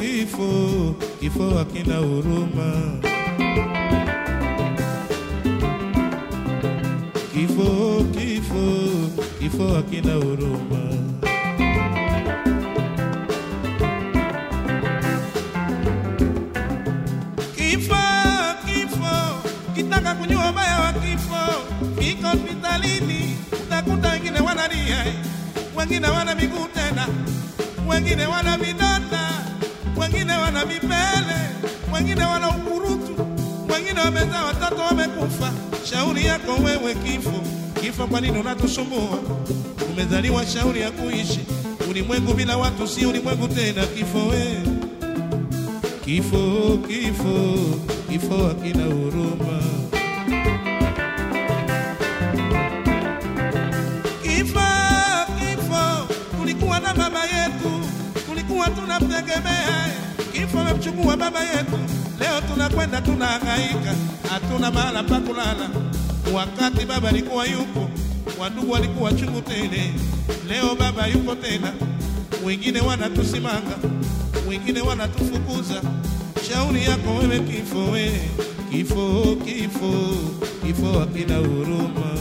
kifo, kifo hakina huruma. Kifo, kifo, kifo hakina huruma. Kifo, kifo, kitaka kujua ubaya wa kifo, kiko hospitalini, utakuta wengine wanalia, wengine wana miguu tena, wengine wana vidonda, wengine wana vipele, wengine wana ukurutu, wengine wamezaa watoto wamekufa. Shauri yako wewe kifo, kifo, kwa nini unatusumbua? Umezaliwa shauri ya kuishi ulimwengu bila watu, si ulimwengu tena. Kifo wewe Kifo, kifo, kifo hakina huruma. Kifo, kifo, tulikuwa na baba yetu, tulikuwa tunamtegemea. Kifo amemchukua baba yetu, leo tunakwenda tunahangaika, hatuna mahala pa kulala. Wakati baba alikuwa yupo, wandugu walikuwa chungu tele. Leo baba yupo tena, wengine wanatusimanga, wengine wanatufukuza. Shauri yako wewe kifo, we kifo, kifo, kifo hakina huruma.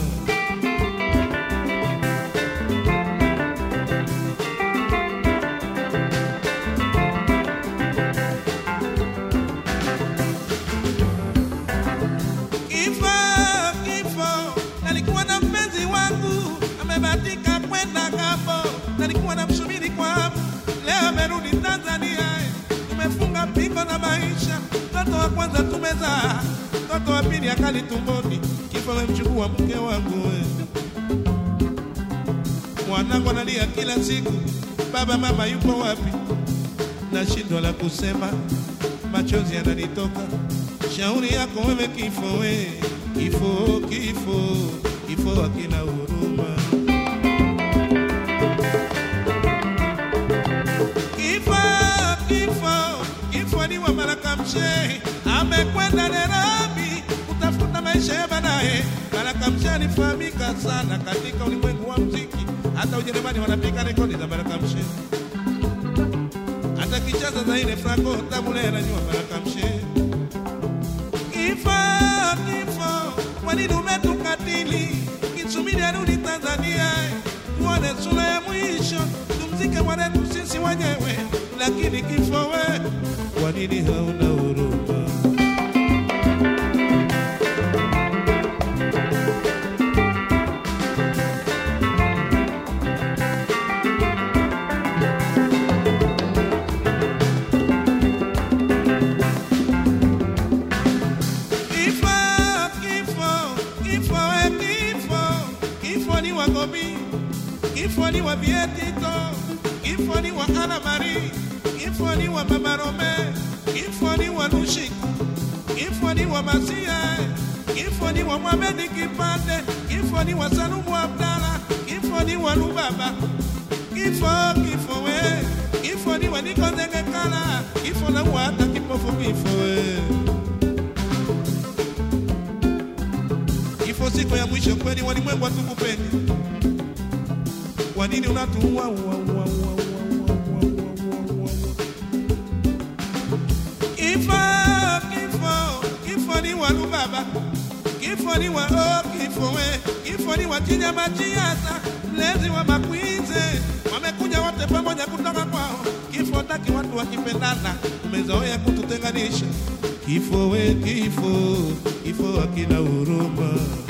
Kifo, kifo, nalikuwa na mpenzi wangu amebatika kwenda ng'ambo, nalikuwa namsubiri kwa hamu, leo amerudi Tanzania. Tumefunga pingo na maisha, mtoto wa kwanza tumezaa, mtoto wa pili akali tumboni. Kifo amemchukua mke wangu we. Mwanangu analia kila siku, baba mama yupo wapi? Nashindwa la kusema, machozi yananitoka. Shauri yako wewe kifo, we kifo, kifo, kifo hakina huruma. Kifo, kifo, kifo ni wa Baraka Mshehe, amekwenda Nairobi kutafuta maisha ya baadaye. Baraka Mshehe alifahamika sana katika ulimwengu wa muziki, hata Ujerumani wanapiga rekodi za Baraka Mshehe, hata kicheza za ile Franco Tabule anajua Baraka Mshehe. Kifo, kifo, kwa nini umetukatili? Kisubiri arudi Tanzania, tuone sura ya mwisho, tumzike mwanetu sisi wenyewe. Lakini kifo we, kwa nini hauna huruma? Kifo, kifo, kifo, we kifo, kifo ni wa Gobi, kifo ni wa Bietito, kifo ni wa Ana Marie, kifo ni wa Mama Rome, kifo ni wa Lushi, kifo ni wa Masia, kifo ni wa Mohamed Kipande, kifo ni wa Salumu Abdala, kifo ni wa Lubaba, kifo, kifo we, kifo ni wa Niko Ndengekala, kifo na wa hata kipofu kifo we. Kifo siku ya mwisho kweli, walimwengu hatukupendi. Kwa nini unatuua? ua, ua, ua, ua, ua, ua, ua, ua, ua. Kifo, kifo, kifo ni wa Lubaba, kifo ni wa oh, kifo we, kifo ni wa Chinyama Chiasa, mlezi wa Makwize, wamekuja wote pamoja kutoka kwao. Kifo taki watu wakipendana, umezoea kututenganisha. Kifo we, kifo, kifo hakina huruma.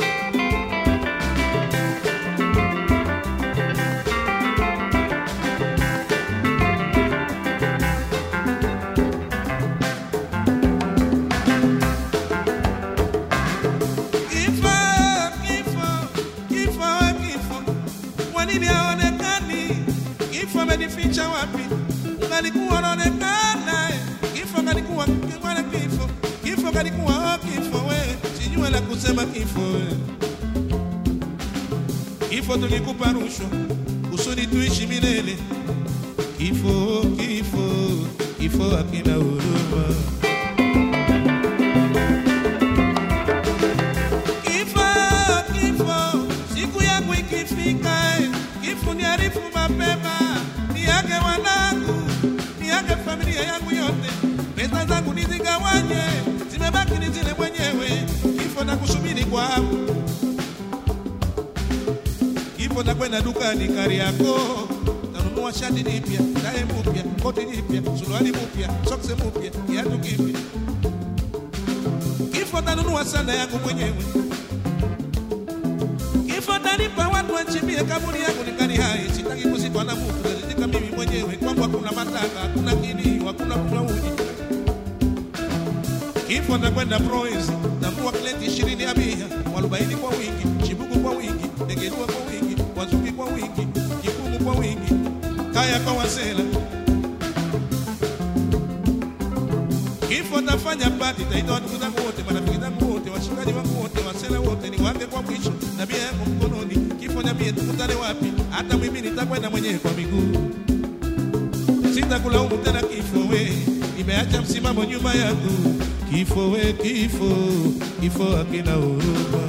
Kifo, kifo, kifo, we kifo, kwa nini haonekani? Kifo amenificha wapi? Ungalikuwa unaonekana, kifo kalikuwa mwana kifo, kifo kalikuwa oh, kifo we, sijue la kusema kifo we. Kifo tulikupa rushwa kusudi tuishi milele. Kifo, kifo, kifo hakina huruma. Kifo, kifo, siku yangu ikifika, eh, kifo niarifu mapema, niage wanangu, niage familia yangu yote. kwangu. Kifo takwenda dukani Kariakoo, tanunua shati jipya, tai mpya, koti jipya, suruali mpya, soksi mpya, kiatu kipya. Kifo tanunua sanda yangu mwenyewe. Kifo tanipa watu wachimbie kaburi yangu ningali hai, sitaki kuzikwa na mtu, nalizika mimi mwenyewe. Kwangu hakuna mataka, hakuna kilio, hakuna kunywa uji. Kifo takwenda Proezi, tambua kleti ishirini ya bia, mwarobaini kwa wingi, chibuku kwa wingi, degerua kwa wingi, wazuki kwa wingi, kikumu kwa wingi, kaya kwa wasela. Kifo tafanya pati, taita watu zangu wote, marafiki zangu wote, washikaji wangu wote, wasela wote, niwape kwa mwisho na bia yangu mkononi. Kifo niambie tukutane wapi? Hata mimi nitakwenda mwenyewe kwa miguu sitakulaumu tena kifo we, nimeacha msimamo nyuma yangu. Kifo we, kifo, kifo hakina huruma.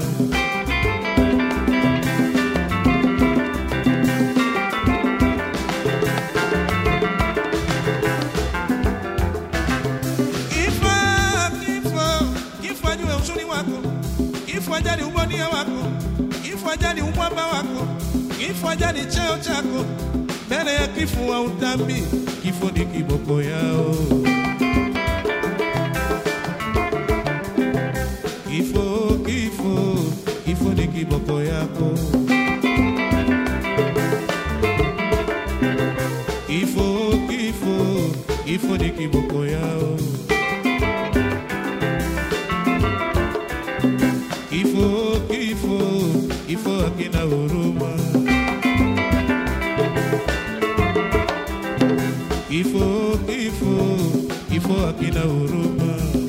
Kifo, kifo, kifo ajue uzuri wako, kifo ajali ubonia wako, kifo ajali umwamba wako, kifo ajali cheo chako. Mbele ya kifo wa utambi, kifo ni kiboko yao. Kifo, kifo, kifo ni kiboko yako. Kifo, kifo, kifo ni kiboko yao. Kifo, kifo, kifo hakina huruma. Kifo, kifo, kifo hakina huruma.